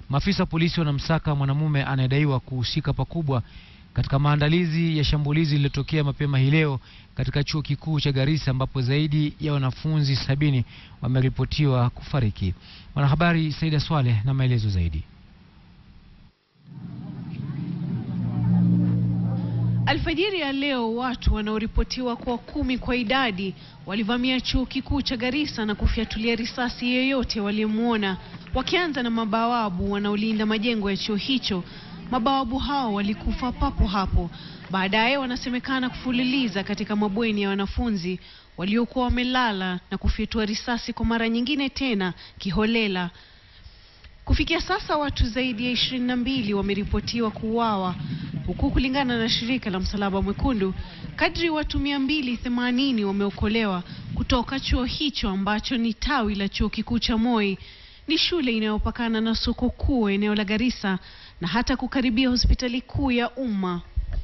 Maafisa wa polisi wanamsaka mwanamume anayedaiwa kuhusika pakubwa katika maandalizi ya shambulizi lililotokea mapema hii leo katika chuo kikuu cha Garissa ambapo zaidi ya wanafunzi sabini wameripotiwa kufariki. Mwanahabari Saida Swaleh na maelezo zaidi. Alfajiri ya leo watu wanaoripotiwa kuwa kumi kwa idadi walivamia chuo kikuu cha Garissa na kufyatulia risasi yeyote waliyemwona, wakianza na mabawabu wanaolinda majengo ya chuo hicho. Mabawabu hao walikufa papo hapo. Baadaye wanasemekana kufululiza katika mabweni ya wanafunzi waliokuwa wamelala na kufyatua risasi kwa mara nyingine tena kiholela. Kufikia sasa watu zaidi ya ishirini na mbili wameripotiwa kuuawa huku kulingana na shirika la Msalaba Mwekundu, kadri watu mia mbili themanini wameokolewa kutoka chuo hicho ambacho ni tawi la chuo kikuu cha Moi. Ni shule inayopakana na soko kuu eneo la Garissa na hata kukaribia hospitali kuu ya umma.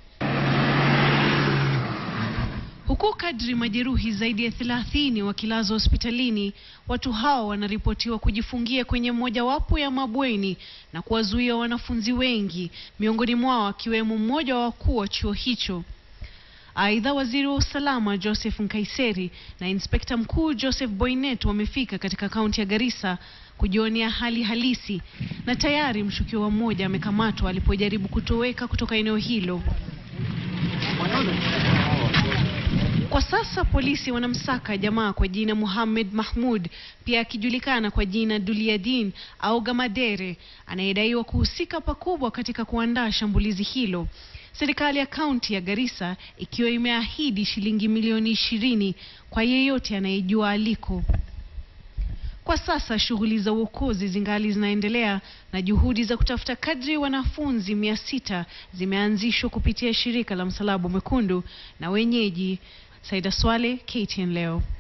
Huku kadri majeruhi zaidi ya thelathini wakilazwa hospitalini, watu hao wanaripotiwa kujifungia kwenye mojawapo ya mabweni na kuwazuia wanafunzi wengi, miongoni mwao akiwemo mmoja wa wakuu wa chuo hicho. Aidha, waziri wa usalama Joseph Nkaiseri na inspekta mkuu Joseph Boynet wamefika katika kaunti ya Garissa kujionea hali halisi, na tayari mshukiwa mmoja amekamatwa alipojaribu kutoweka kutoka eneo hilo. Kwa sasa polisi wanamsaka jamaa kwa jina Muhammad Mahmud, pia akijulikana kwa jina Duliadin au Gamadere, anayedaiwa kuhusika pakubwa katika kuandaa shambulizi hilo. Serikali ya kaunti ya Garissa ikiwa imeahidi shilingi milioni ishirini kwa yeyote anayejua aliko. Kwa sasa shughuli za uokozi zingali zinaendelea na juhudi za kutafuta kadri wanafunzi mia sita zimeanzishwa kupitia shirika la Msalaba Mwekundu na wenyeji. Saida Swale, KTN leo.